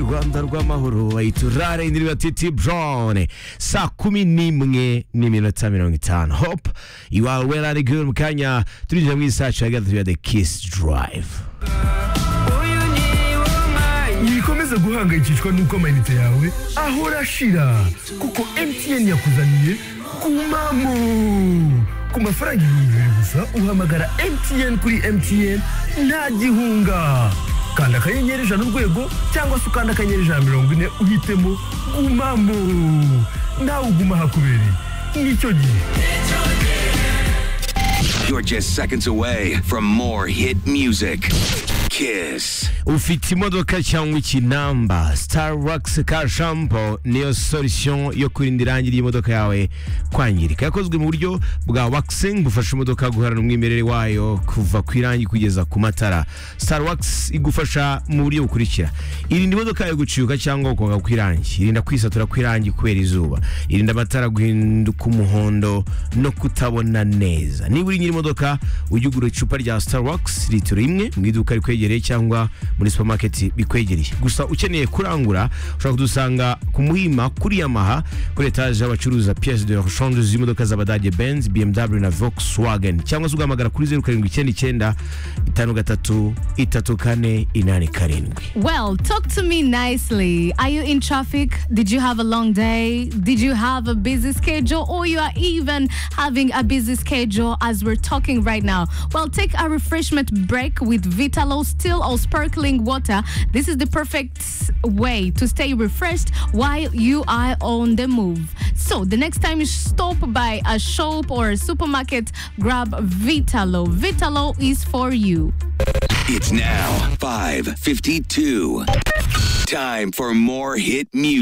rwanda rw'amahoro bayita urare indirimbo ya titi burone saa kumi n'imwe n'iminota mirongo itanu hopu iwawe wera ari gure mu kanya turinjira mu isacu ya gatatu ya de kisi durayive ntibikomeza guhangayikishwa n'uko amayinite yawe ahora ashira kuko MTN yakuzaniye kumamo ku mafaranga ibihumbi bibiri gusa uhamagara MTN kuri MTN nta gihunga kanda akanyenyeri ijana urwego cyangwa se ukanda akanyenyeri ijana na mirongo ine uhitemo gumamo nawe uguma hakubereye nicyo gihe You're just seconds away from more hit music. Kiss. ufite imodoka cyangwa ikinamba starbucks car shampoo niyo solution yo kurinda irangi ry'imodoka yawe kwangirika yakozwe mu buryo bwa waxing bufasha imodoka guhorana umwimerere wayo kuva ku irangi kugeza ku matara starbucks igufasha mu buryo bukurikira irinda imodoka yawe guciuka cyangwa gukonga kw'irangi irinda kwisatura kw'irangi kubera izuba irinda amatara guhinduka umuhondo no kutabona neza niba uri nyiri imodoka ujye ugura icupa rya starbucks litiro imwe mu iduka rikwegereye cyangwa muri supermarket bikwegereye gusa ukeneye kurangura ushobora kudusanga ku muhima kuri yamaha kuri etaje y'abacuruza pièce de rechange z'imodoka z'abadage benz bmw na volkswagen cyangwa se ugahamagara kuri zeru karindwi icyenda icyenda itanu gatatu itatu kane inani karindwi Well, talk to me nicely. Are you in traffic? Did you have a long day? Did you have a busy schedule? Or you are even having a busy schedule as we're talking right now? Well, take a refreshment break with Vitalo still or sparkling water. This is the perfect way to stay refreshed while you are on the move. So, the next time you stop by a shop or a supermarket, grab Vitalo. Vitalo is for you. It's now 5:52. Time for more hit music.